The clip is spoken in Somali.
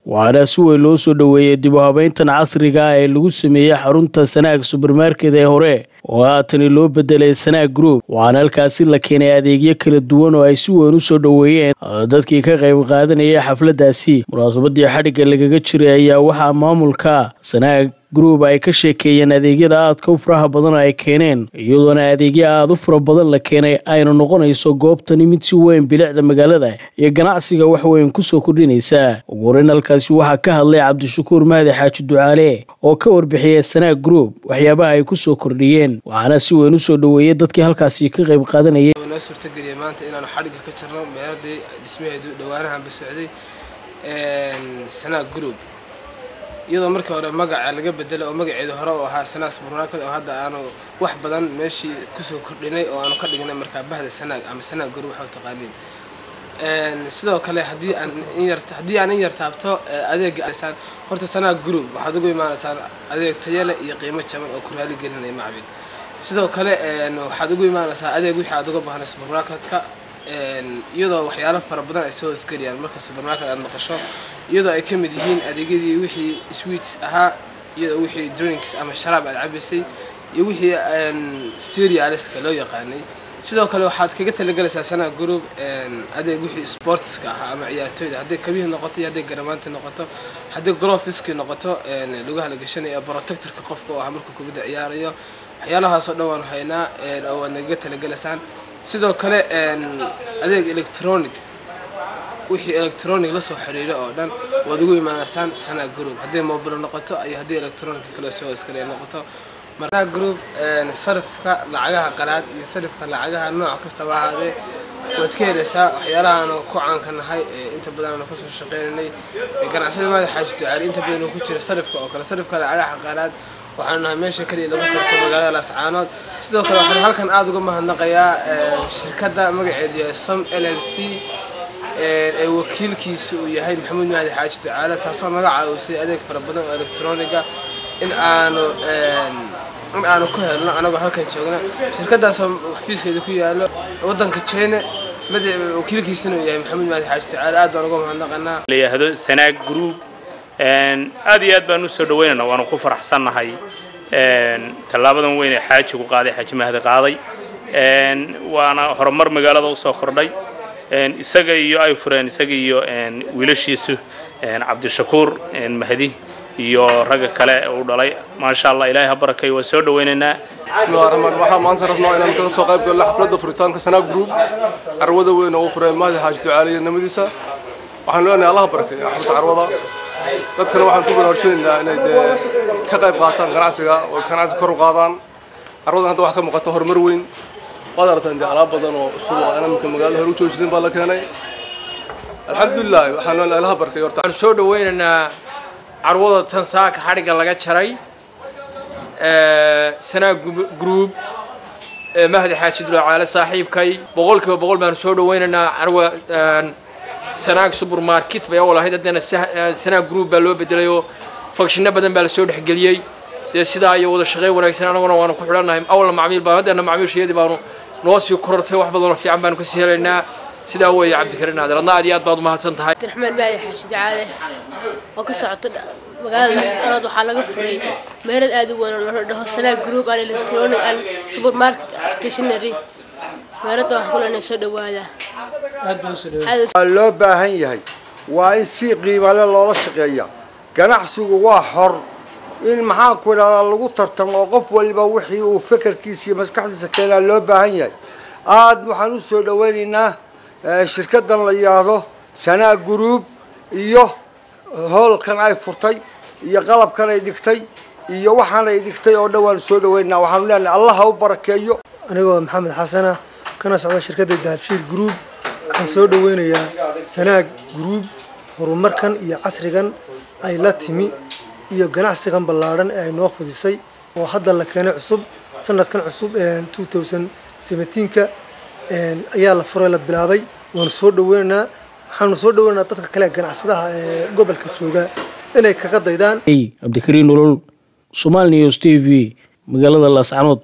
waxaana si weyn loo soo dhoweeyey dib u habeyntan casriga ah ee lagu sameeyey xarunta sanaag subermarket ee hore oo haatani loo bedelay sanaag group waxaana halkaasi la keenay adeegyo kala duwan oo ay si weyn u soo dhoweeyeen dadkii ka qayb qaadanayay xafladdaasi munaasabadii xadhigga lagaga jiray ayaa waxaa maamulka sanaag group ay ka sheekeeyeen adeegyada aadka u faraha badan ay keeneen iyadoona adeegyo aada u fara badan la keenay ayna noqonayso goobtani mid si weyn bilicda magaalada iyo ganacsiga wax weyn kusoo kordhinaysa ugu horeyn halkaasi waxaa ka hadlay cabdishakuur mahdi xaaji ducaale oo ka warbixiyay sanaag group waxyaabaha ay kusoo kordhiyeen waxaana si weyn usoo dhoweeyey dadkii halkaasi ka qayb qaadanayay noo suurtageliyay maanta inaanu xadhigga ka jirno meeladii dhismaheedu dhowaanahanba socday sanaag group iyadoo markii hore magaca laga bedelay oo magaceedu hore u ahaa sanaag supermarket oo hadda aanu wax badan meeshii kusoo kordhinay oo aanu ka dhignay markaa bahda sanaag ama sanaag group waxa taqaaniin sidoo kale haddii aan in yar haddii aan in yar taabto adeega aysaan horta sanaag group waxaad ugu imaanaysaan adeeg tayale iyo qiimo jaban oo ku raali gelinaya macbil sidoo kale waxaad ugu imaanaysaa adeeg wixii aad uga baahnay supermarketka iyadoo waxyaalo fara badan ay soo hoosgeliyaan marka supermarket aad maqasho iyadoo ay ka mid yihiin adeegyadii wixii sweets ahaa iyadoo wixii drinks ama sharaab aad cabaysay iyo wixii serialiska loo yaqaanay sidoo kale waxaad kaga talagelaysaa sanaa group adeeg wixii sportska ahaa ama ciyaartooyda hadday kabihii noqoto iyo hadday garamaanti noqoto hadday grofiski noqoto lugaha la gashanaya protectorka qofka oo ah markuu kubadda ciyaarayo waxyaalahaasoo dhan waanu haynaa oo waad nagaga talagelaysaan sidoo kale adeeg electronic wixii electronic lasoo xiriiro oo dhan waad ugu imaanaysaan sanaa group hadday mobile noqoto iyo haddii electronic kale soo iskale noqoto marnaa group sarifka lacagaha qalaad iyo sarifka lacagaha nooc kastaba ahaadee waad ka helaysaa waxyaalahaanu ku caanka nahay inta badan aanu kasoo shaqeynanay ganacsada maada xaaji ducaali inta badan ku jira sarifka oo kale sarifka lacagaha qalaad waxaanu nahay meesha kaliya lagu sarfo magaalada laascaanood sidoo kale waxaan halkan aada uga mahadnaqayaa shirkadda magaceedu yahay som l l c ee wakiilkiisa uu yahay maxamuud mahdi xaaji ducaale taasoo naga caawisay adeeg fara badan oo electroniga in aanu in aanu ku helno anagoo halkan joogna shirkadaasoo xafiiskeeda ku yaalo wadanka china wakiilkiisana uu yahay maxamuud mahdi xaaji ducaale aad baan uga mahadnaqanaa layihahdo sanaag group aad iyo aad baan usoo dhaweynayna waanu ku faraxsannahay tallaabadan weyn ee xaajigu qaaday xaaji mahdi qaaday waana horumar magaalada usoo kordhay isaga iyo ay fureen isaga iyo wiilashiisu cabdishakuur mahdi iyo ragga kale uu dhalay maasha allah ilaahay ha barakay waan soo dhawaynaynaa bismillahi raxmaan waxaa maanta rabnaa inaan kaga soo qayb galno xafladda furitaanka sanaag group carwada weyn oo uu fureen mahdi xaaji ducaaliya nimadiisa waxaan leenahay allaha barakay xafladda carwada dadkana waxaan ku baraarujinaynaa inay dee ka qayb qaataan ganacsiga oo ganacsi kor u qaadaan carwadan hadda waxaa ka muuqata horumar weyn waad aragtaan dee alaab badan oo cusub oo aan imika magaalada hore u joojinin baa la keenay alxamdulilah waxaan leenahay allaha barakay horta waxaan soo dhawaynaynaa carwada tan saaka xadhigga laga jaray sanaag group mahdi xaaji dulacaale saaxiibkay boqolkiiba boqol baanu soo dhawaynaynaa carwa sanaag supermarket bay awal ahayd haddana sanaag group baa loo bedelay oo fakshino badan baa lasoo dhexgeliyey dee sidaa iyo wada shaqeyn wanaagsan anaguna waanu ku xidhannahay awalna macmiil baa haddana macmiilshayadii baanu noo sii korortay wax badanoo fiican baanu kasii helaynaa sidaa weeye cabdikarin aadir adna aad iyo aad baad umahadsan tahay abdiraxmaan maadi xaashi ducaale oo ka socota magaalada lascaanood waxaa laga furay meerad aad u weyn oo la dhaho sanaag group and electronic and supermarket stationary meeradda waxaan ku leenahay soo dhawaada waa loo baahan yahay waa in si qiimale loola shaqeeya ganacsigu waa xor in maxaan ku idhahdaa lagu tartamo oo qof waliba wixii uu fekerkiisa iyo maskaxdiisa keenaa loo baahan yahay aada waxaan u soo dhawaynaynaa shirkadan la yidhaahdo sanaa group iyo hoolkan ay furtay iyo qalabkan ay dhigtay iyo waxaan ay dhigtay oo dhan waan soo dhawaynaynaa waxaanu leenahay allah ha u barakeeyo anigoo maxamed xasana kana socda shirkadda dahabshiil group waxaan soo dhaweynayaa sanaag group horumarkan iyo casrigan ay la timi iyo ganacsigan ballaadhan ee ay noo fudisay oo hadda la keenay cusub sanadkan cusub two thousand seventeenka ayaa la furay la bilaabay waanu soo dhaweynaynaa waxaanu soo dhaweynaynaa dadka kale ganacsadaha ee gobolka jooga inay kaga daydaan cabdikariin nolol somal news t v magaalada laascanood